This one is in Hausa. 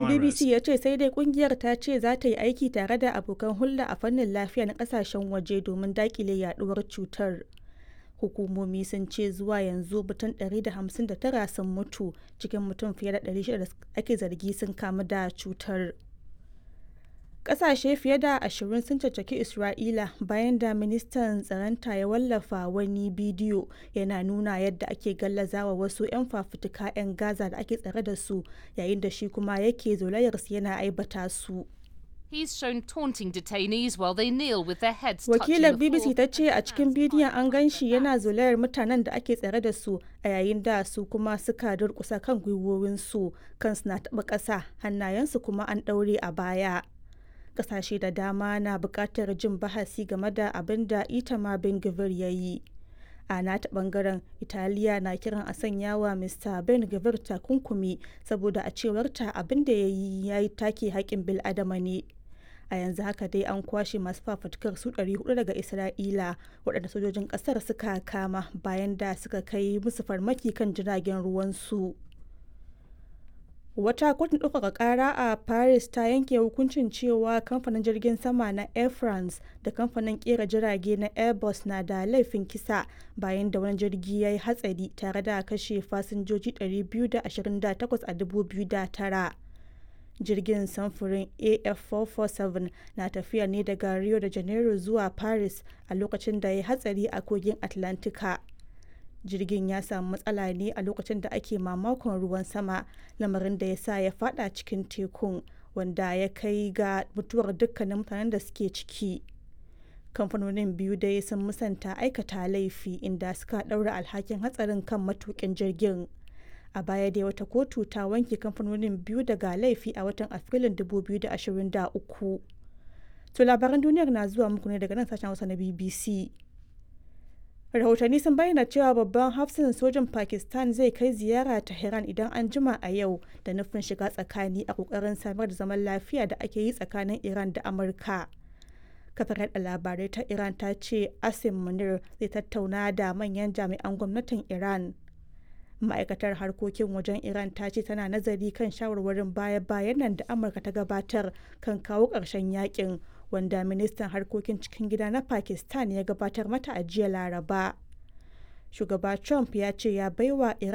BBC ya ce sai dai kungiyar ta ce za ta yi aiki tare da abokan hulɗa a fannin lafiya na kasashen waje domin dakile yaduwar cutar. Hukumomi sun ce zuwa yanzu mutum 159 sun mutu cikin mutum fiye da 600 da ake zargi sun kamu da cutar. Ƙasashe fiye da ashirin sun caccaki Isra'ila bayan da ministan tsaronta ya wallafa wani bidiyo yana nuna yadda ake gallazawa wasu 'yan fafutuka 'yan Gaza da ake tsare da su yayin da shi kuma yake zolayarsu yana aibata su. He's shown taunting detainees while they kneel with their heads Wakilar touching the BBC floor. ta ce a cikin bidiyon an gan shi yana zolayar mutanen da ake tsare da su a yayin da su kuma suka durkusa kan gwiwowinsu kansu na taɓa ƙasa hannayensu kuma an ɗaure a baya. Ƙasashe da dama na buƙatar jin bahasi game da abin da Itamar Ben Gvir ya yi. A nata ɓangaren Italiya na kiran a sanya wa Mr. Ben Gvir takunkumi saboda a cewarta abin da ya yi ya yi take haƙƙin bil'adama ne. a yanzu haka dai an kwashe masu fafutukar su 400 daga isra'ila waɗanda sojojin ƙasar suka kama bayan da suka kai musu farmaki kan jiragen ruwansu wata kotun ɗaukaka ƙara a paris ta yanke hukuncin cewa kamfanin jirgin sama na air france da kamfanin ƙera jirage na airbus na da laifin kisa bayan da wani jirgi ya yi hatsari tare da kashe fasinjoji 228 a 2009 jirgin samfurin af447 na tafiya ne daga rio de janeiro zuwa paris a lokacin da ya hatsari a kogin atlantika jirgin ya samu matsala ne a lokacin da ake mamakon ruwan sama lamarin da ya sa ya fada cikin tekun wanda ya kai ga mutuwar dukkanin mutanen da suke ciki kamfanonin biyu dai sun musanta aikata laifi inda suka ɗaura alhakin hatsarin kan matukin jirgin a baya dai wata kotu ta wanke kamfanonin biyu daga laifi a watan afrilun 2023 to labaran duniyar na zuwa muku ne daga nan sashen hausa na bbc rahotanni sun bayyana cewa babban hafsin sojin pakistan zai kai ziyara tehran idan an jima a yau da nufin shiga tsakani a kokarin samar da zaman lafiya da ake yi tsakanin iran da amurka kafar yada labarai ta iran ta ce asim munir zai tattauna da manyan jami'an gwamnatin iran ma'aikatar harkokin wajen iran ta ce tana nazari kan shawarwarin baya-bayan nan da amurka ta gabatar kan kawo ƙarshen yakin wanda ministan harkokin cikin gida na pakistan ya gabatar mata a jiya laraba shugaba trump ya ce ya baiwa iran